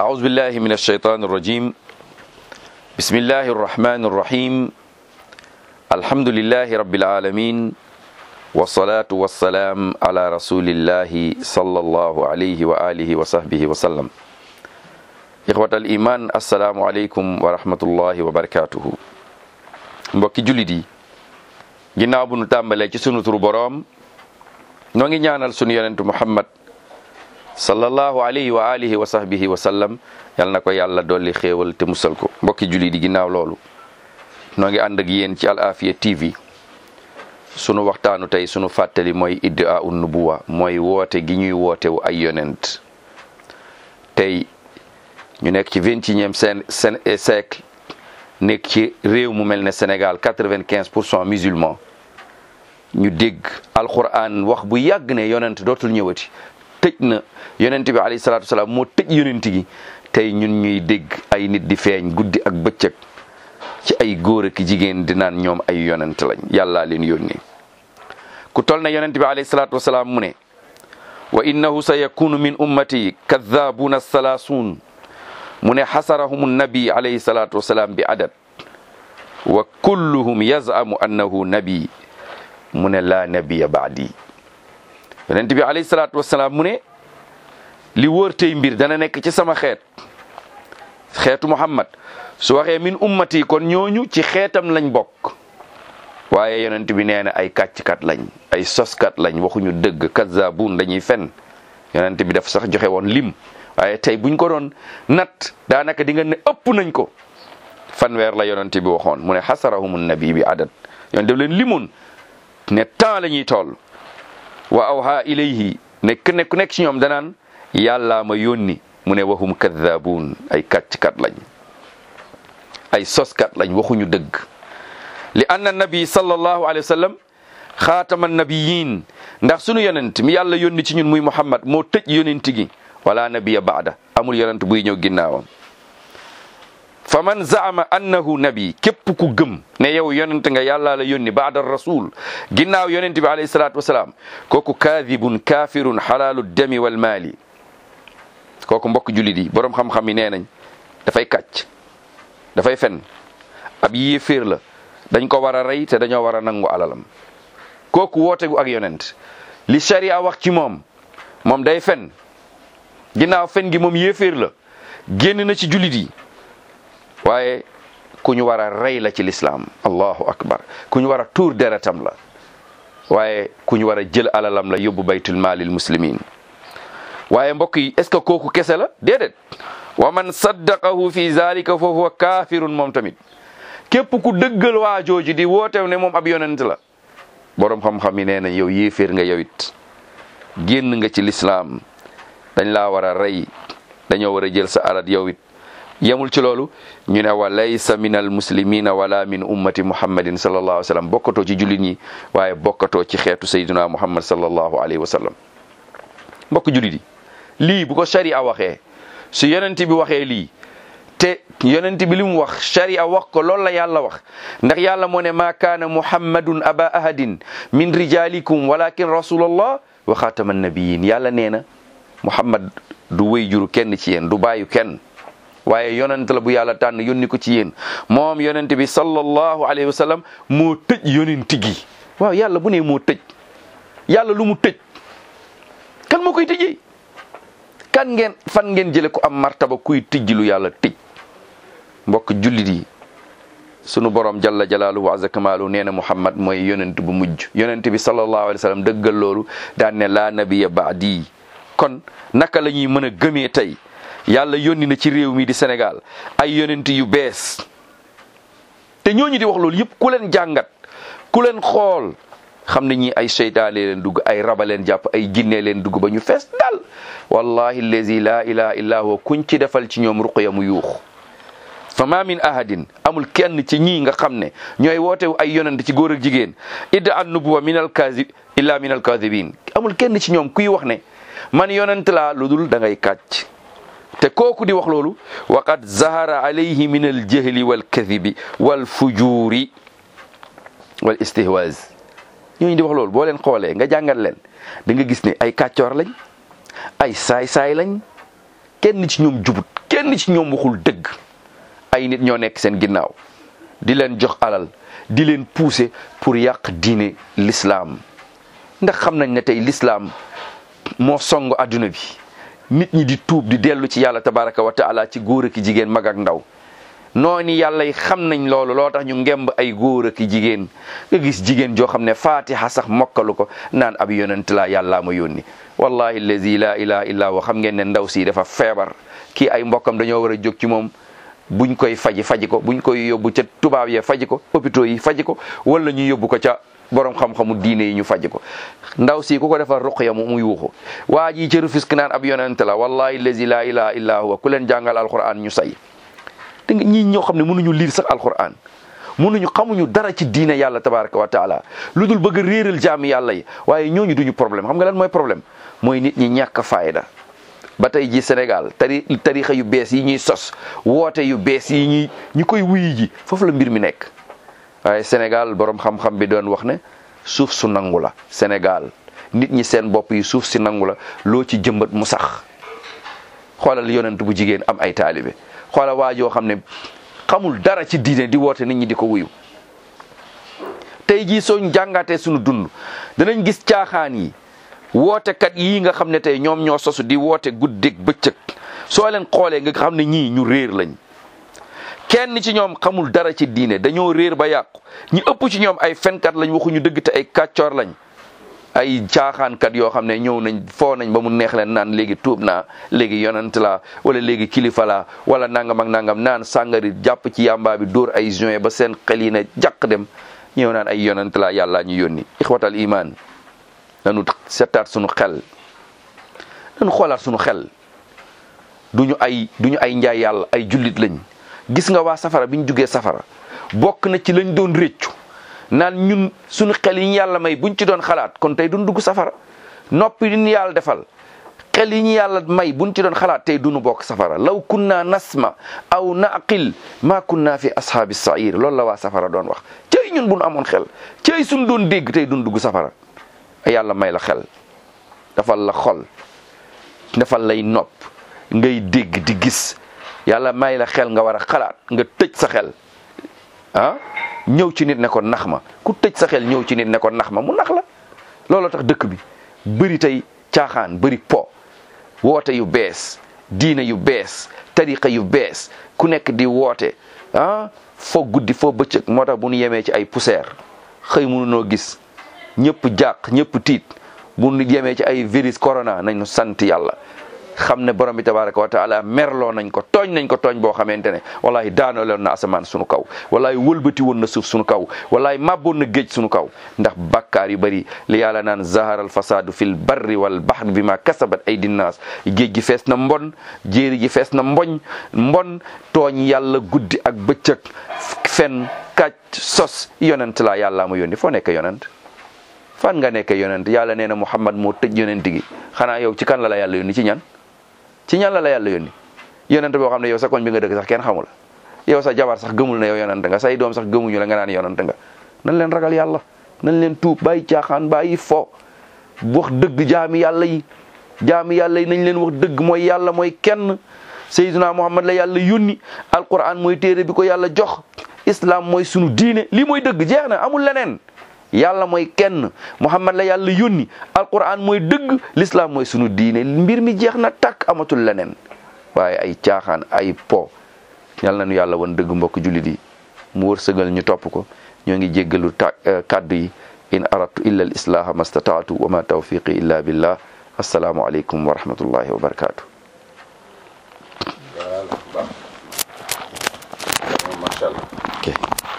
أعوذ بالله من الشيطان الرجيم بسم الله الرحمن الرحيم الحمد لله رب العالمين والصلاة والسلام على رسول الله صلى الله عليه وآله وصحبه وسلم إخوة الإيمان السلام عليكم ورحمة الله وبركاته mbokki jullit yi ginnaaw bu nu tàmbalee ci sunu turu boroom noo ngi ñaanal sunu yonentu Muhammad sallallahu alayhi wa alihi wa sahbihi wa sallam yal na ko yàlla dolli xéewal te musal ko mbokki jullit yi ginnaaw loolu noo ngi ànd ak yéen ci Al Afia TV sunu waxtaanu tey sunu fàttali mooy iddaa un nubuwa mooy woote gi ñuy wootewu ay yonent tey ñu nekk ci vingt et unième siècle nekk ci réew mu mel ne Sénégal quatre-vingt-quinze pour cent musulmans ñu dégg alquran wax bu yàgg ne yonent dootul ñëwati tëj na yonent bi alayhi salaatu wasalaam moo tëj yonent gi tey ñun ñuy dégg ay nit di feeñ guddi ak bëccëg ci ay góor ak jigéen di naan ñoom ay yonent lañ yàllaa leen yónni ku tol na yonent bi alayhi salaatu wasalaam mu ne wa innahu sa yakunu min ummati kaddaabuna salaasuun mu ne xasarahum nabi alayhi salaatu wasalaam bi adad wa kulluhum yazamu annahu nabi mu ne laa nabiya baadi yonent bi alayhi salaatu wasalaam mu ne li wóor tey mbir dana nekk ci sama xeet xeetu muhammad su waxee min ummati kon ñooñu ci xeetam lañ bokk waaye yonent bi nee na ay kàcckat lañ ay soskat lañ waxuñu dëgg kazzabun dañuy fen yonent bi daf sax joxe woon lim waaye tey buñ ko doon nat daanaka di nga ne ëpp nañ ko fanweer la yonent bi waxoon mu ne xasarahum nabi bi adad yoon def leen limoon ne temps la ñuy toll wa awha ilayhi nekk nekk nekk ci ñoom danaan yàllaa ma yónni mu ne wahum kaddabuun ay kàcckat lañ ay soskat lañ waxuñu dëgg li anna nabi sallallahu alayhi wa sallam xaatama nabiyin ndax sunu yonent mi yàlla yónni ci ñun muy muhammad moo tëj yonent gi wala nabiya baada amul yonent buy ñëw ginnaawam fa man zaama annahu nabi képp ku gëm ne yow yonent nga yàlla la yónni baada rasul ginnaaw yonent bi alayhi salaatu wasalaam kooku kaadibun kaafirun xalaalu demi wal maali kooku mbokk jullit yi boroom xam-xam yi nee nañ dafay kàcc dafay fen ab yéeféer la dañ ko war a rey te dañoo war a nangu alalam kooku wootegu ak yonent li sharia wax ci moom moom day fen ginnaaw fen gi moom yéeféer la génn na ci jullit yi waaye ku ñu war a rey la ci lislaam allahu akbar ku ñu war a tuur deretam la waaye ku ñu war a jël alalam la yóbbu baytul maalil muslimin waaye mbokk yi est ce que kooku kese la déedéet wa man saddaqahu fi zalika fa huwa kaafirun moom tamit képp ku dëggal waa jooju di wootew ne moom ab yonent la boroom xam-xam yi nee na yow yéeféer nga yow it génn nga ci lislaam dañ laa war a rey dañoo war a jël sa alal yow it yemul ci loolu ñu ne wa laysa min al muslimina wala min ummati muhammadin sallallahu alayhi wa sallam bokkatoo ci jullit ñi waaye bokkatoo ci xeetu sayyidina muhammad sallallahu alayhi wa sallam mbokk jullit yi lii bu ko sharia waxee su yonent bi waxee lii te yonent bi li mu wax sharia wax ko loolu la yàlla wax ndax yàlla moo ne maa kaana muhammadun aba ahadin min rijalikum walakin rasulallah wa xaatama nabiyin yàlla nee na muhammad du wéy juru kenn ci yéen du bàyyu kenn waaye yonent la bu yàlla tànn yónni ko ci yéen moom yonent bi sallallahu alayhi wa sallam moo tëj yonent gi waaw yàlla bu ne moo tëj yàlla lu mu tëj kan moo koy tëjee kan ngeen fan ngeen jële ko am martaba kuy tijji lu yàlla tëj mbokk jullit yi sunu borom jalla jalaaluhu wa azza kamaalu nee na muhammad mooy yonent bu mujj yonent bi sallallahu alayhi wa sallam dëggal loolu daan ne laa nabiya baadi kon naka la ñuy mën a gëmee tey yàlla yónni na ci réew mi di Sénégal ay yonent yu bees te ñooñu di wax loolu yëpp ku leen jàngat ku leen xool xam ne ñi ay seytaane leen dugg ay raba leen jàpp ay jinne leen dugg ba ñu fees dal wallahi allazi la ilaha illa huwa kuñ ci defal ci ñoom ruqya mu yuux fa ma min ahadin amul kenn ci ñii nga xam ne ñooy wootewu ay yonent ci góor ak jigéen idda an nubuwa min al kazi illa min al kadibin amul kenn ci ñoom kuy wax ne man yonent laa lu dul da ngay kàcc te kooku di wax loolu waqad zahara alayhi min al jahli wal kadibi wal fujuri wal istihwaz ñooñu di wax loolu boo leen xoolee nga jàngat leen da nga gis ne ay kàccoor lañ ay saay-saay lañ kenn ci ñoom jubut kenn ci ñoom waxul dëgg ay nit ñoo nekk seen ginnaaw di leen jox alal di leen pousser pour yàq diine l'islam ndax xam nañ ne tey l'islam moo song adduna bi nit ñi di tuub di dellu ci yàlla tabaraka wa taala ci góor ak jigéen mag ak ndaw noonu yàlla yi xam nañ loolu loo tax ñu ngemb ay góor ak jigéen nga gis jigéen joo xam ne fatiha sax mokkalu ko naan ab yonent laa yàllaa ma yónni wallahi allazi la ilaha illa huwa xam ngeen ne ndaw si dafa feebar kii ay mbokkam dañoo war a jóg ci moom buñ koy faji faji ko buñ koy yóbbu ca tubaab yee faji ko hôpitaux yi faji ko wala ñu yóbbu ko ca borom xam-xamu diine yi ñu faji ko ndaw si ku ko defal ruqya mu muy wuxu waa ji ca Rufisque naan ab yonent la wallahi allazi la ilaha illa huwa ku leen jàngal alquran ñu say te nga ñii ñoo xam ne mënuñu liir sax alquran mënuñu xamuñu dara ci diine yàlla tabaraka wa taala lu dul bëgg a réeral jaami yàlla yi waaye ñooñu duñu problème xam nga lan mooy problème mooy nit ñi ñàkk fayda ba tey ji Sénégal tari tarixa yu bees yi ñuy sos woote yu bees yi ñuy ñi koy wuyi ji foofu la mbir mi nekk waaye Sénégal borom xam-xam bi doon wax ne suuf su nangu la Sénégal nit ñi seen bopp yi suuf si nangu la loo ci jëmbat mu sax xoolal yonent bu jigéen am ay taalibe xoolal waa joo xam ne xamul dara ci diine di woote nit ñi di ko wuyu tey jii sooñ jàngatee suñu dund danañ gis caaxaan yi wootekat yii nga xam ne tey ñoom ñoo sosu di woote guddeeg bëccëg soo leen xoolee nga xam ne ñii ñu réer lañ kenn ci ñoom xamul dara ci diine dañoo réer ba yàqu ñi ëpp ci ñoom ay fenkat lañ waxuñu dëgg te ay kàccoor lañ ay caaxaankat yoo xam ne ñëw nañ foo nañ ba mu neex leen naan léegi tuub naa léegi yonent laa wala léegi kilifa laa wala nangam ak nangam naan sàngari jàpp ci yàmbaa bi dóor ay juin ba seen xel yi ne jàq dem ñëw naan ay yonent laa yàllaa ñu yónni ixwatal iman nanu settaat sunu xel nanu xoolaat sunu xel duñu ay duñu ay njaay yàlla ay jullit lañ gis nga waa safara bi ñu jugee safara bokk na ci lañ doon réccu naan ñun suñu xel yi ñu yàlla may buñ ci doon xalaat kon tey duñ dugg safara noppi yi ñu yàlla defal xel yi ñu yàlla may buñ ci doon xalaat tey duñu bokk safara law kunna nasma aw naqil ma kunna fi ashaabi sair loolu la waa safara doon wax cey ñun buñ amoon xel cey suñ doon dégg tey duñ dugg safara yàlla may la xel dafal la xol dafal lay nopp ngay dégg di gis yàlla may la xel nga war a xalaat nga tëj sa xel ah ñëw ci nit ne ko nax ma ku tëj sa xel ñëw ci nit ne ko nax ma mu nax la looloo tax dëkk bi bëri tey caaxaan bëri po woote yu bees diine yu bees tariqa yu bees ku nekk di woote ah foo guddi foo bëccëg moo tax bu ñu yemee ci ay poussière xëy mënunoo gis ñëpp jàq ñëpp tiit bu ñu yemee ci ay virus corona nañu sant yàlla xam ne borom bi tabaraka wa taala merloo nañ ko tooñ nañ ko tooñ boo xamante ne wallahi daanaloon na asamaan sunu kaw wallahi wëlbati woon na suuf sunu kaw wallahi màbboon na géej sunu kaw ndax bakkaar yu bëri li yàlla naan zahara al fasadu fil barri wal bahri bi ma kasabat ay dinnaas géej gi fees na mbon jéeri gi fees na mboñ mbon tooñ yàlla guddi ak bëccëg fen kàcc sos yonent laa yàllaa ma yónni foo nekk yonent fan nga nekk yonent yàlla nee na muhammad moo tëj yonent gi xanaa yow ci kan la la yàlla yónni ci ñan ci ñan la la yàlla yónni yonent boo xam ne yow sa koñ bi nga dëkk sax kenn xamul yow sa jabar sax gëmul na yow yonent nga say doom sax gëmuñu la nga naan yonent nga nan leen ragal yàlla nan leen tuub bàyyi caaxaan bàyyi fo wax dëgg jaami yàlla yi jaami yàlla yi nañ leen wax dëgg mooy yàlla mooy kenn sayyiduna muhammad la yàlla yónni alquran mooy téere bi ko yàlla jox islam mooy sunu diine lii mooy dëgg jeex na amul leneen yàlla mooy kenn muhammad la yàlla yónni alquran mooy dëgg l'islam mooy sunu diine mbir mi jeex na tàkk amatul leneen waaye ay caaxaan ay po yàlla na nu yàlla wan dëgg mbokk jullit yi mu wërsëgal ñu topp ko ñoo ngi jéggalu ta kàddu yi in aradtu illa al islaha ma stataatu wa ma tawfiqi illa billah assalaamu aleykum wa rahmatullahi wa barakatuh macha allah ok